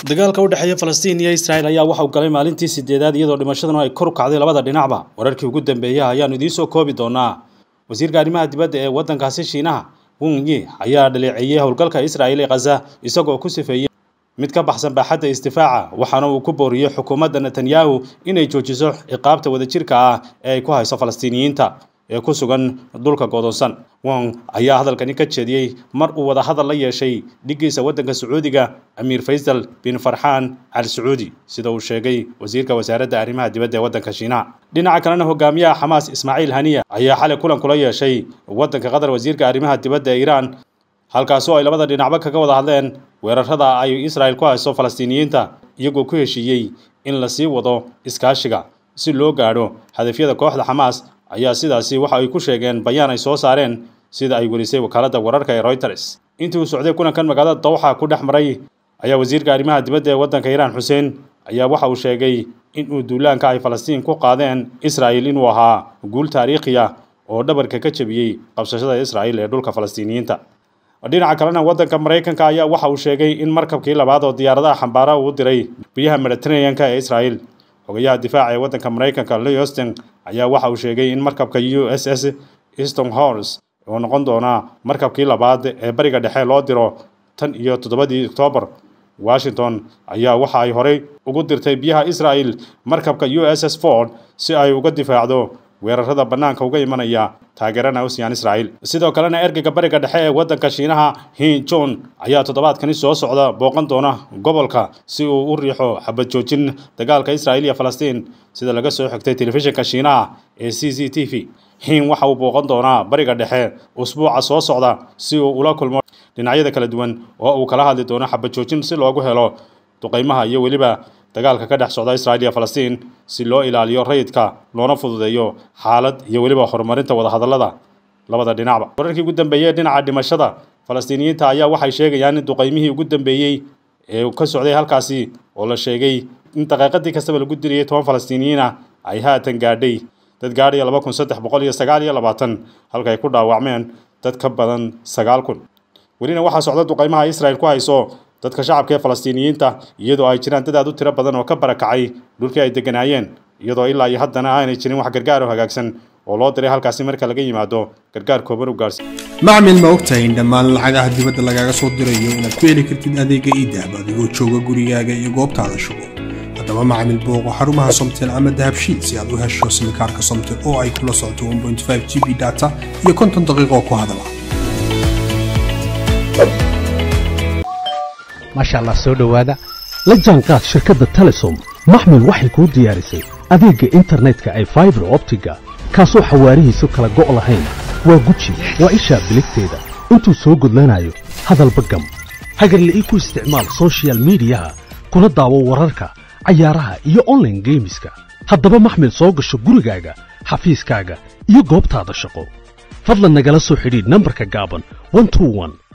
dagaalka u dhexeeya falastiin iyo israel ayaa waxa uu galay maalintii sideedaad iyadoo dhimashaduna ay kor u kacday labada dhinacba wararkii ugu dambeeyey ayaanu idiin soo koobi doonaa wasiirka arrimaha dibadda ee waddankaasi shiinaha wung yi ayaa dhaleeceeyey howlgalka israel ee khaza isagoo ku sifeeyey mid ka baxsan baaxadda isdifaaca waxaana uu ku booriyey xukuumadda netanyahu inay joojiso ciqaabta wadajirka ah ee ay ku hayso falastiiniyiinta ee ku sugan dhulka godoonsan wong ayaa hadalkani ka jeediyey mar uu wada hadal la yeeshay dhiggiisa waddanka sacuudiga amiir faysal bin farxaan al sacuudi sida uu sheegay wasiirka wasaaradda arrimaha dibadda ee waddanka shiinaha dhinaca kalena hogaamiyaha xamaas ismaaciil haniya ayaa xalay kulan kula yeeshay waddanka qatar wasiirka arrimaha dibadda ee iiraan halkaasoo ay labada dhinacba kaga wada hadleen weerarada ay israel ku hayso falastiiniyiinta iyagoo ku heshiiyey in la sii wado iskaashiga si loo gaadho hadafyada kooxda xamaas ayaa sidaasi waxa ay ku sheegeen bayaan ay soo saareen sida ay welisay wakaaladda wararka ee reuters intii uu socday kulankan magaalada dawxa ku dhex maray ayaa wasiirka arrimaha dibadda ee waddanka iiraan xuseen ayaa waxa uu sheegay in uu duulaanka ay falastiin ku qaadeen israel inuu ahaa guul taariikhi ah oo dhabarka ka jebiyey qabsashada israel ee dhulka falastiiniyiinta dhinaca kalena waddanka maraykanka ayaa waxa uu sheegay in markabkii labaad oo diyaaradaha xambaara uu diray biyaha mediteraneanka ee israel xogayaha difaaca ee waddanka maraykanka leoston ayaa waxa uu sheegay in markabka u s s easton horse oo noqon doona markabkii labaad ee bariga dhexe loo diro tan iyo toddobadii oktoobar washington ayaa waxa ay horey ugu dirtay biyaha israel markabka u s s ford si ay uga difaacdo weerarada bannaanka uga imanaya taageerana ocean israel sidoo kalena ergeyga bariga dhexe ee waddanka shiinaha hin john ayaa toddobaadkani soo socda booqan doona gobolka si uu u riixo xabad joojin dagaalka israel iyo falastiin sida laga soo xigtay telefishinka shiinaha ee c c t v hin waxa uu booqan doonaa bariga dhexe usbuuca soo socda si uu ula kulmo dhinacyada kala duwan oo uu kala hadli doono xabad joojin si loogu helo duqaymaha iyo weliba dagaalka ka dhex socda israel iyo falastiin si loo ilaaliyo rayidka loona fududeeyo xaalad iyo weliba horumarinta wadahadallada labada dhinacba wararkii ugu dambeeyey dhinaca dhimashada falastiiniyiinta ayaa waxay sheegayaan in duqaymihii ugu dambeeyey ee ka socday halkaasi oo la sheegay in daqiiqadii kastaba lagu diriyey toban falastiiniyiin ah ay haatan gaadhay dad gaadhaya laba kun saddex boqol iyo sagaal iyo labaatan halka ay ku dhaawacmeen dad ka badan sagaal kun welina waxaa socda duqaymaha israel ku hayso dadka shacabka ee falastiiniyiinta iyadoo ay jiraan dad aad u tiro badan oo ka barakacay dhulkii ay degganaayeen iyadoo ilaa iyo haddana aanay jirin wax gargaar oo hagaagsan oo loo diray halkaasi marka laga yimaado gargaar kooban u gaarsi macmil ma ogtahay in dhammaan lacagaha dibadda lagaaga soo dirayo inaad ku heli kartid adeega iidahab adigoo jooga gurigaaga iyo goobtaada shugo haddaba macmil booqo xarumaha somtel ama dahabshiil si aad u hesho simikaarka somtel oo ay kula socoto g b data iyo konton daqiiqoo ku hadala maasha allah soo dhowaada la jaanqaad shirkadda telesom maxmil waxay kuu diyaarisay adeegga internetka ay faibar optiga kaasoo xawaarihiisu kala go' lahayn waa guji waa ishaa biligteeda intuu soo gudlanayo hadalba gam hagarle ii ku isticmaal sochial midiyaha kuna daawo wararka cayaaraha iyo onlaine geemiska haddaba maxmil soo gasho gurigaaga xafiiskaaga iyo goobtaada shaqo fadlan nagala soo xidhiidh nambarka gaaban